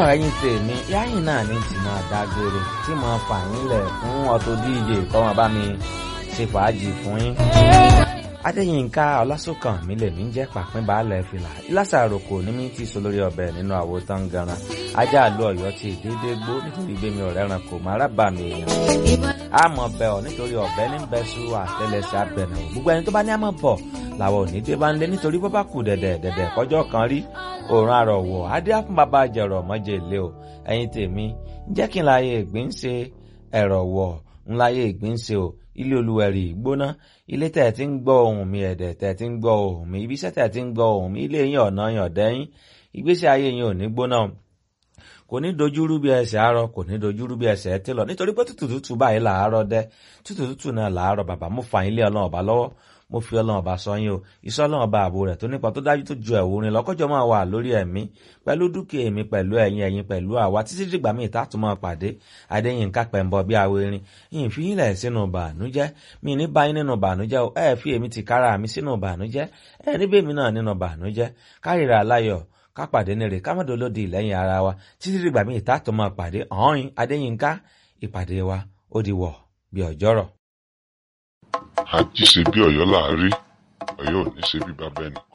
ẹ̀yin tèmi yáyìn náà ní tí máa dágbére tí mo fà yín lẹ̀ fún Auto DJ kọ́mọ bá mi ṣe fàájì fún yín. Adéyínká Ọlásùnkàn mi lèmi ń jẹ́ pàpín baálẹ̀ fìlà ìlàsàrò kò ní mí tí so lórí ọbẹ̀ nínú àwo tán ganan ajá àlú Ọ̀yọ́ ti dédé gbó nítorí gbémi ọ̀rẹ́ ran kò má rábà mi èèyàn. àmọ́ bẹ̀ ọ́ nítorí ọ̀bẹ ní bẹ́sù àtẹlẹsẹ̀ abẹ̀nà gbogbo ẹni tó bá ní àmọ́ bọ̀ làwọn ò ní dé bá ń lé nítorí bọ́ bá kù dẹ̀dẹ̀ dẹ̀dẹ̀ kọjọ́ kan rí òòrùn àrọ̀wọ̀ adé á fún bàbá jẹ̀rọ̀ mọ́jẹ̀ ilé o ẹ̀yin tèmi jẹ́ kí n láyé ìgbín ṣe ẹ̀rọ̀ wọ̀ ń láyé ìgbín ṣe o ilé olúwẹ̀rì gbóná ilé tẹ̀ tí ń gbọ́ ohùn mi ẹ̀dẹ̀ tẹ̀ tí ń gbọ́ ohùn mi ibiṣẹ́ tẹ̀ tí ń gbọ́ ohùn mi ilé yín ọ̀nà yàn dẹ́yìn ìgbésí ayé yín ò ní gbóná kò ní dojúrú bí ẹsẹ̀ àárọ̀ kò ní dojúrú bí ẹsẹ̀ ẹ tẹ́lọ̀ nítorí pé tútù tútù báyìí làárọ̀ dẹ́ tútù tútù náà làárọ̀ bàbá mo fà yín lé ọlọ́run ọba lọ́wọ́ mo fi ọlọ́run ọba sọ yín o iṣẹ́ ọlọ́run ọba ààbò rẹ̀ tó nípa tó dájú tó ju ẹ̀wù rin lọ́kọ́jọ́ máa wà lórí ẹ̀mí pẹ̀lú dúkìá èmi pẹ̀lú ẹ̀yin ẹ̀yin pẹ̀lú àwa títí dìgbà míì tá tún máa pàdé adéyínká pẹ̀mbọ bí awo erin yìí fi yín lẹ̀ sínú bànújẹ́ mi ní báyìí nínú bànújẹ́ o ẹ fi èmi ti kára mi sínú bànújẹ́ ẹ níbẹ̀ mi náà nínú bànújẹ́ kárìíra aláyọ̀ ká pàdé nírè ká mọ̀dọ̀ lódì lẹ́yìn ara wa títí dìgbà míì tá tún máa pàdé ọ̀hún adéyínká ìpàdé wa ó di wọ̀ bí ọjọ́rọ̀. àjíṣe bí Ọ̀yọ́ láàárí Ọ̀yọ́ ò ní ṣe bí bàbá ẹnì